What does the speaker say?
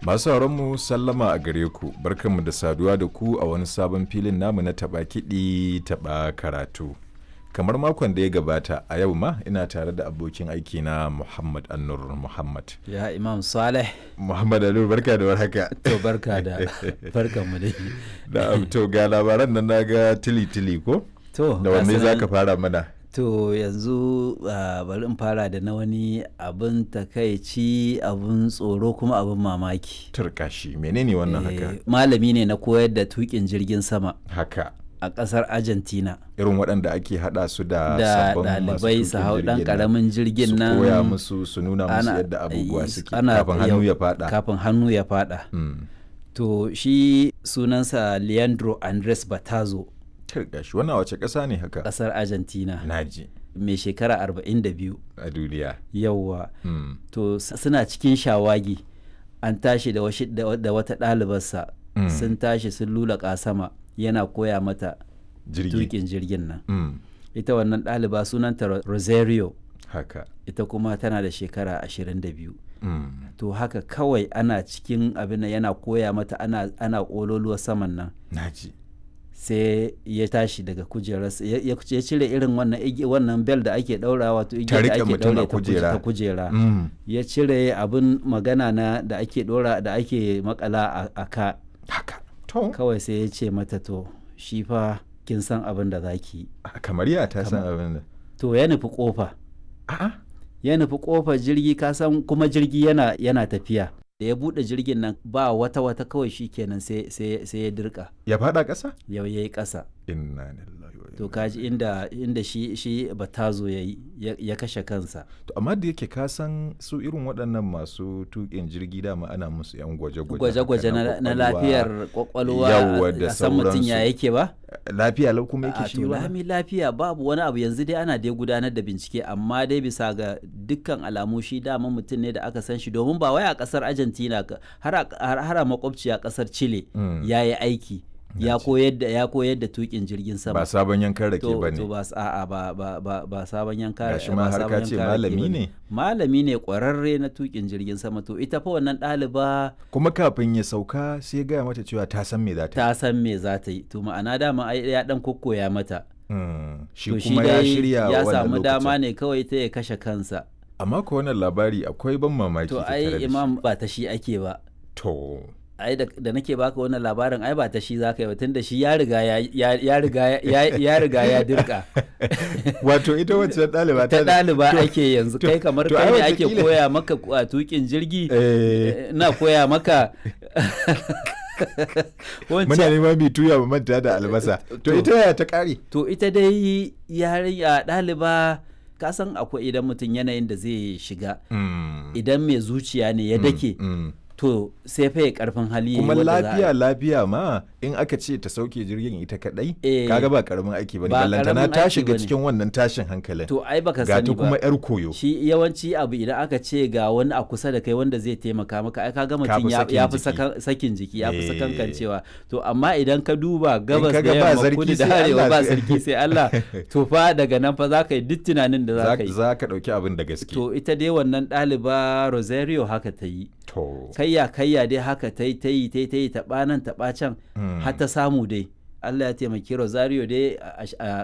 Masu mu sallama a gare ku, barkanmu da saduwa da ku a wani sabon filin namu na taɓa kiɗi taɓa karatu. Kamar makon da ya gabata a yau ma ina tare da abokin aiki na Muhammad Annur Muhammad. Ya Imam Saleh. Muhammad Annur barka da warhaka. To barka da barkan mu dai. Da to ga labaran nan naga tili tili ko? To Da wanne gasu za nan- ka fara mana? To yanzu ah, bari in fara da na wani abin takaici abin tsoro kuma abin mamaki. Turkashi menene wannan haka? Eh, Malami ne na koyar da tukin jirgin sama Haka. a ƙasar Argentina. Irin waɗanda ake haɗa su da Da sabbin masu ɗalibai su tuƙin hau ɗan jirgin nan. ƙaramin jirgin nan. su koya musu su nuna musu ana- yadda abubuwa eh, suke ana- kafin hannu yau- ya fada Kafin hannu ya faɗa. Mm. To shi sunansa Leandro Andres Batazo gashi wannan wace ƙasa ne haka ƙasar Argentina naji mai shekara 42 a duniya yauwa. Mm. to s- suna cikin shawagi an tashi da, washi, da, wa- da wata ɗalibarsa Mm. sun tashi sun lulaƙa sama yana koya mata jirgi tuƙin jirgin nan Mm. ita wannan ɗaliba sunanta Ro- rosario haka ita kuma tana da shekara 22 Mm. to haka kawai ana cikin abin nan yana koya mata ana, ana ƙololuwar saman nan naji sai ya tashi daga kujerarsa ya, ya ya cire irin wannan igi- wannan bel da ake ɗaura wato Ta igiyar da riƙe ake mutum a ɗaure ta kuje- kujera. ta kujera Mm. ya cire abin magana na da ake dora da ake makala a, a ka haka to kawai sai ya ce mata to shi fa kin san abin da za ki yi kamar ya ta san abin da to ya nufi kofa a'a ya nufi kofar jirgi ka san kuma jirgi yana yana tafiya da ya bude jirgin nan ba wata wata kawai shi kenan sai sai sai ya dirka ya fada ƙasa yau yayi kasa inna lillahi wa to inna kaji inda inda shi shi batazo yayi ya, ya kashe kansa to amma da yake ka san su irin waɗannan masu tuƙin jirgi dama ana musu yan gwaje-gwaje gwaje-gwaje haka na, na kwakwalwa. lafiyar kwakwalwa Yawwa da a san mutum ya sauransu. yake ba lafiya lau kuma a yake shi to ba lami lafiya babu wani abu yanzu dai ana dai gudanar da bincike amma dai bisa ga dukkan alamu shi dama mutum ne da aka san shi domin ba wai a kasar argentina ka- har a- har har a makwabci a kasar chile Mm. ya yi aiki ya koyar da ya koyar da tukin jirgin sama ba sabon yankan rake to ba to ne ba s- a'a ba ba ba ba sabon yanka Gashi ba ma har sabon ka ce yanka rake malami bane. ne? malami ne kwararre na tukin jirgin sama to ita fa wannan ɗaliba kuma kafin ya sauka sai ya gaya mata cewa ta san me za ta yi ta san me za ta yi to ma'ana dama ai ya dan kokkoya mata Mm, shi to shi kuma ya dai shirya ya wannan samu dama lokacin. ne kawai ta ya kashe kansa amma ko wannan labari akwai ban mamaki to tattare da ai shi. imam ba ta shi ake ba to ai da, da nake baka wannan labarin ai ba ta shi zaka yi ba tunda shi ya riga ya ya, ya riga ya, ya riga ya dirka wato ita wacce ɗaliba ta da- ɗaliba to- ake yanzu to- kai kamar to kai ai ne ake wataƙila- koya maka a tukin jirgi Eh, na koya maka muna wancan neman mai tuya mu manta da albasa to To- ita yaya ta ƙare to ita dai yarinya ɗaliba ka san akwai idan mutum yanayin da zai shiga Mm, idan mai zuciya ne ya dake mm. to sai fa ya karfin hali kuma wanda za a- lafiya lafiya ma in aka ce ta sauke jirgin ita kadai Eh, kaga ba karamin aiki bane ba ballantana karamin ta aiki shiga bane. cikin wannan tashin hankalin to ai baka ga ta sani kuma ba yar koyo shi yawanci abu idan aka ce ga wani a kusa da kai wanda zai taimaka maka ai kaga Ka mutum fi ya sakin ya fi jiki. saka- sakin jiki ya fi Eh. sakankancewa to amma idan ka duba gabas ka da ga ba yamma sarki kudu da sai arewa Allah ba sai- sarki sai Allah to fa daga nan fa za ka yi duk tunanin da za za ka yi za ka dauki abin da gaske to ita dai wannan ɗaliba Rosario haka ta yi to kayya kayya dai haka ta yi ta yi ta yi ta yi taɓa nan taɓa can Mm. har ta samu dai Allah ya taimaki Rosario dai a- a